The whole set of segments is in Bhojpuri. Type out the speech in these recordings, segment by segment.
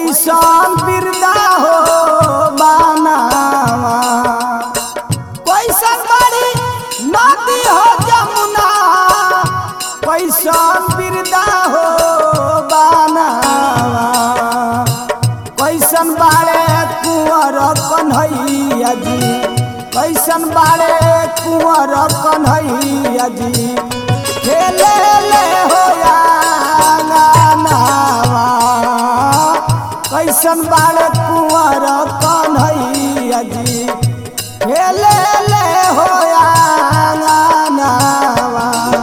कैसन बिरदा हो बानावा कैसन बड़ी नदी हो जमुना कैसन बिरदा हो बानावा कैसन बाड़े कुंवर कन्हैया जी कैसन बाड़े कुंवर कन्हैया जी खेले ले हो नावा कैसन बाड़े कुंवर कन्हैया जी खेले ले हो नावा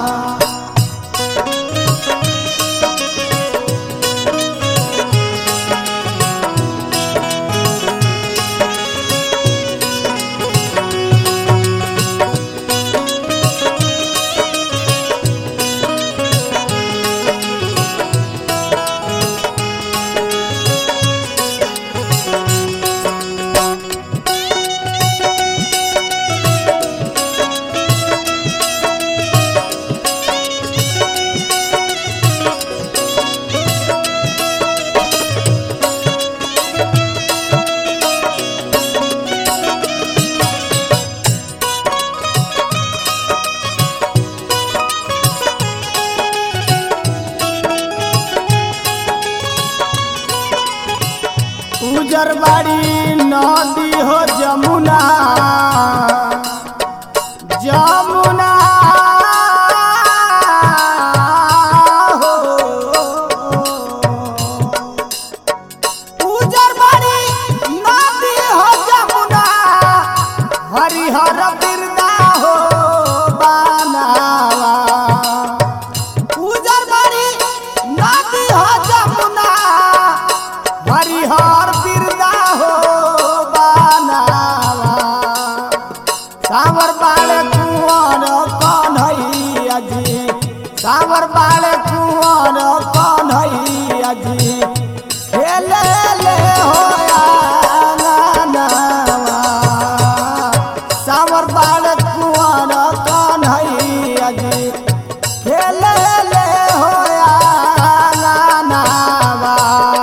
उजर बाड़ी नदी हो जमुना जमुना हो उजर बाड़ी नदी हो जमुना हरिहर बिरदा हो बानावा उजर बाड़ी नदी हो जमुना हरिहर बिरदा हो बानावा सावर बाले कुंवर कन्हैया जी सावर बाले कुंवर कन्हैया जी खेले ले हो नावा सावर बाले कुंवर कन्हैया जी खेले ले हो नावा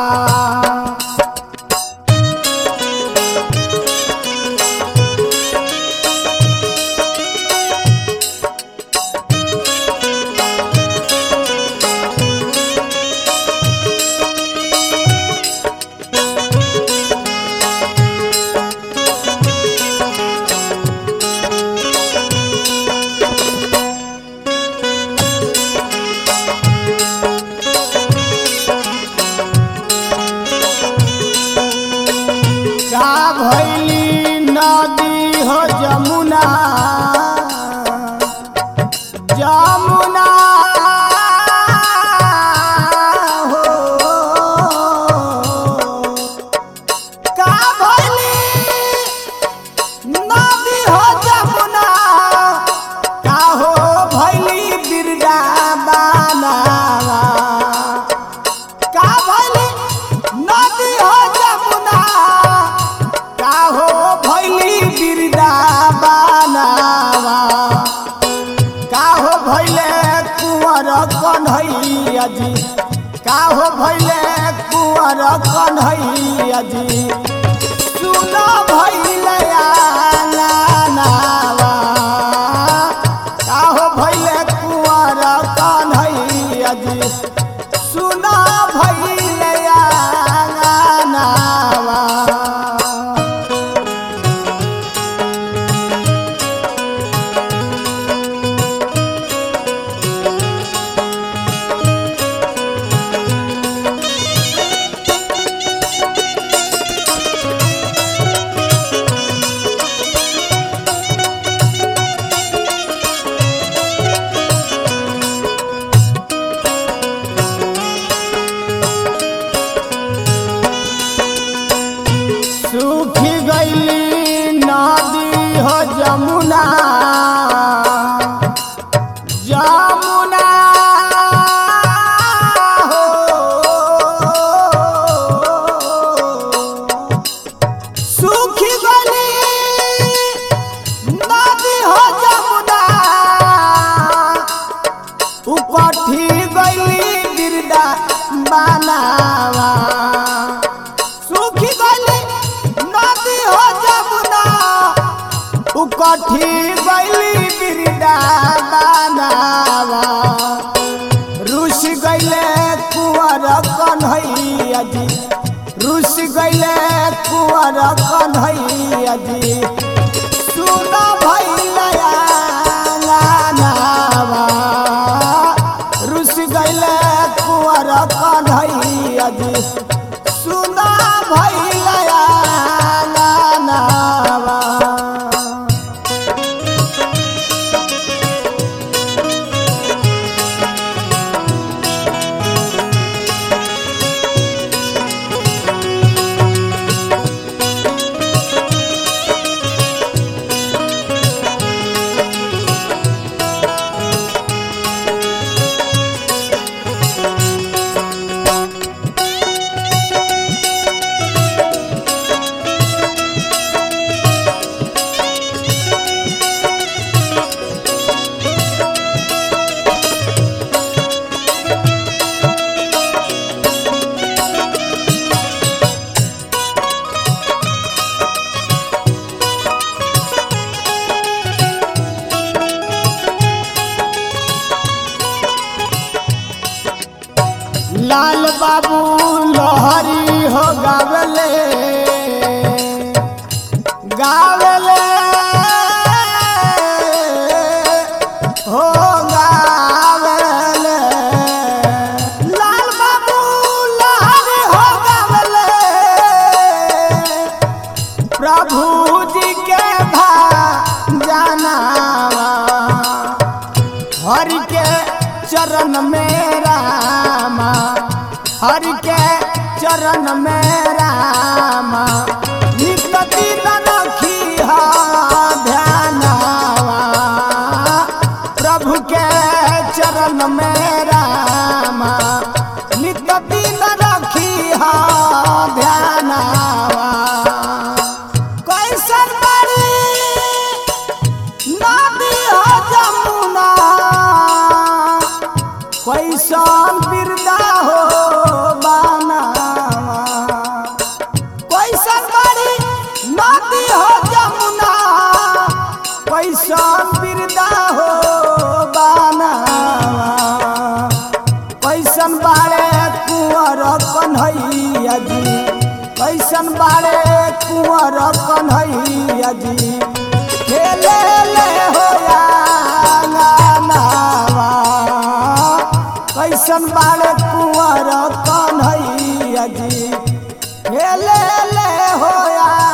का भैली नदी हो जमुना जमुना हो का भैली नदी हो जमुना का हो भैली बिरदा बानावा का भैली नदी हो जमुना का हो भैली बिरदा बानावा का हो भैले कुंवर कन्हैया जी का हो भैले कुंवर कन्हैया जी सुन भैले आंगनावा का हो भैले कुंवर कन्हैया जी सुन भैले आंगनावा सूखी गईली नदी हो जमुना जमुना हो सूखी गईली नदी हो जमुना उकठी गईली बिरदा बनावा लाल बाबू लोहरी हो गावले गावले हो गावले लाल बाबू लोहरी हो गावले प्रभु जी के भा जानावा हरि के चरण में रामा हरि के चरण में रामा नित दिन रखी ध्यानावा प्रभु के चरण में रामा नित दिन रखी ध्यानावा कैसन बड़ी नदी हो जमुना कैसन बिरदा हो बानावा कैसन बड़ी नदी हो जमुना कैसन बिरदा हो बानावा कैसन बाड़े कुंवर कन्हैया जी कैसन बाड़े कुंवर कन्हैया जी खेले ले हो नावा कैसन बाड़े कुंवर कन्हैया जी खेले ले हो